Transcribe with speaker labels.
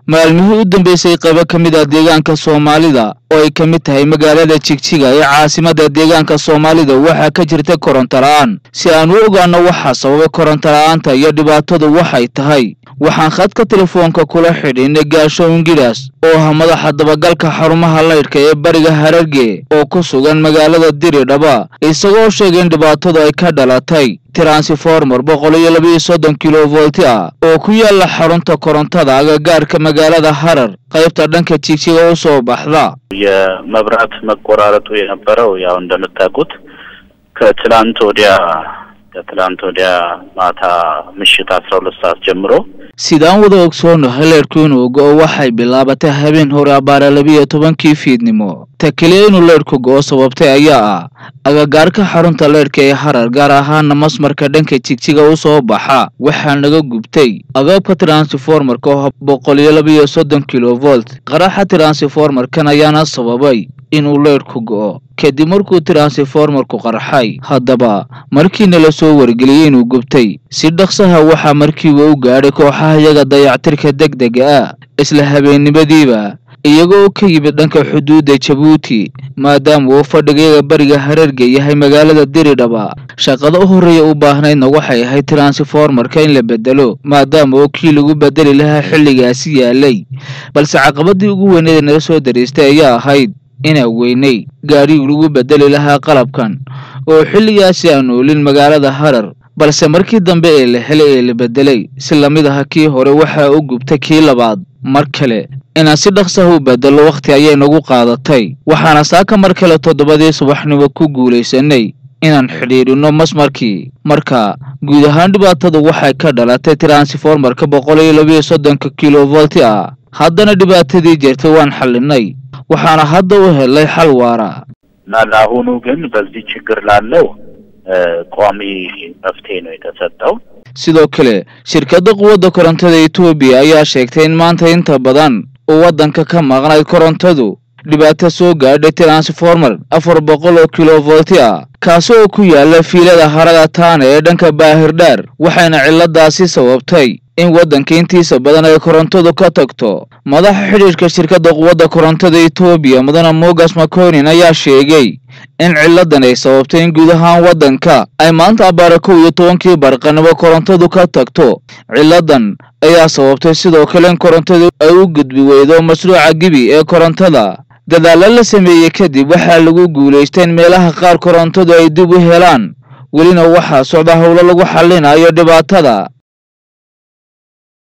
Speaker 1: maalmihii u dambeysay qaybo ka mid ah deegaanka soomaalida oo ay ka mid tahay magaalada jigjiga ee caasimadda deegaanka soomaalida waxaa ka jirta koronto la-aan si aan u ogaano waxaa sababay koronto la-aanta iyo dhibaatadu waxay tahay waxaan khadka telefoonka kula xidhiinay gaasho ingidhaas oo ah madaxa dabagalka xarumaha laydhka ee bariga hararge oo ku sugan magaalada diridhaba isagoo sheegay in dhibaatadu ay ka dhalatay transformer boqol iyo labaiyo soddon kilovolti ah oo ku yaala xarunta korontada agagaarka magaalada harar qaybta dhanka jigjiga u soo baxda
Speaker 2: የመብራት መቆራረጡ የነበረው ያው እንደምታውቁት ከትላንት ወዲያ ከትላንት ወዲያ ማታ ምሽት አስራ ሁለት ሰዓት ጀምሮ
Speaker 1: sidaan wada ogsoonahay leydhku inuu go-o waxay bilaabatay habeen hore abbaara labiiyo tobankii fiidnimo ta keliya inuu leydhku go-o sababtay ayaa ah agagaarka xarunta leydhka ee harar gaar ahaana masmarka dhanka jigjiga u soo baxa waxaa naga gubtay agabka transformarka oo boqol iyo labaiyo soddon kilovolt qaraxa transformarkan ayaana sababay inuu leydhku go-o kadib markuu transformarku qarxay haddaba markiina la soo wargeliyey inuu gubtay si dhaqsaha waxaa markiiba u gaadhay kooxaha iyaga dayactirka deg dega ah isla habeennimadiiba iyagoo ka yimid dhanka xuduudda jabuuti maadaama uu fadhigayaga bariga hararge yahay magaalada diridhaba shaqada u horreeya u baahnaydna waxay ahayd transformarka in la bedelo maadaama oo kii lagu bedeli lahaa xilligaasi yaalay balse caqabadii ugu weyneeda naga soo dariistay ayaa ahayd inaa weynay gaadhigii lagu bedeli lahaa qalabkan oo xilligaasi aan oolin magaalada harar balse markii dambe ee la helay ee la bedelay si lamid aha kii hore waxaa u gubtay kii labaad mar kale inaan si dhaqsaha u bedelo wakhti ayay nagu qaadatay waxaana saaka mar kale toddobadii subaxnimo ku guulaysanay inaan xidhiidhino masmarkii marka guud ahaan dhibaatadu waxay ka dhalatay transformarka boqol iyo labaiyo soddonka kilovolti ah haddana dhibaatadii jirtay waan xallinay waxaana hadda u helay xal waara
Speaker 2: እና ለአሁኑ ግን በዚህ ችግር ላለው ቋሚ መፍትሄ ነው የተሰጠው።
Speaker 1: sidoo kale shirkadda quwadda korontada etoobiya ayaa sheegtay in maanta inta badan uu waddanka ka maqnayd korontadu dhibaato soo gaadhay transformer afar boqol oo kilovolti ah kaasi oo ku yaala fiilada harada taana ee dhanka baahirdhaar waxayna cilladaasi sababtay in waddanka intiisa badan ay korontadu ka tagto madaxa xidhiidhka shirkadda quwadda korontada etoobiya mudane mogas maconin ayaa sheegay in cilladan ay sababtay in guud ahaan waddanka ay maanta abbaara kow iyo tobankii barqanimo korontadu ka tagto cilladan ayaa sababtay sidoo kale in korontadu ay u gudbi weydo mashruuca gibi ee korontada dadaalo la sameeyey kadib waxaa lagu guulaystay in meelaha qaar korontadu ay dib u helaan welina waxaa socda howlo lagu xallinayo dhibaatada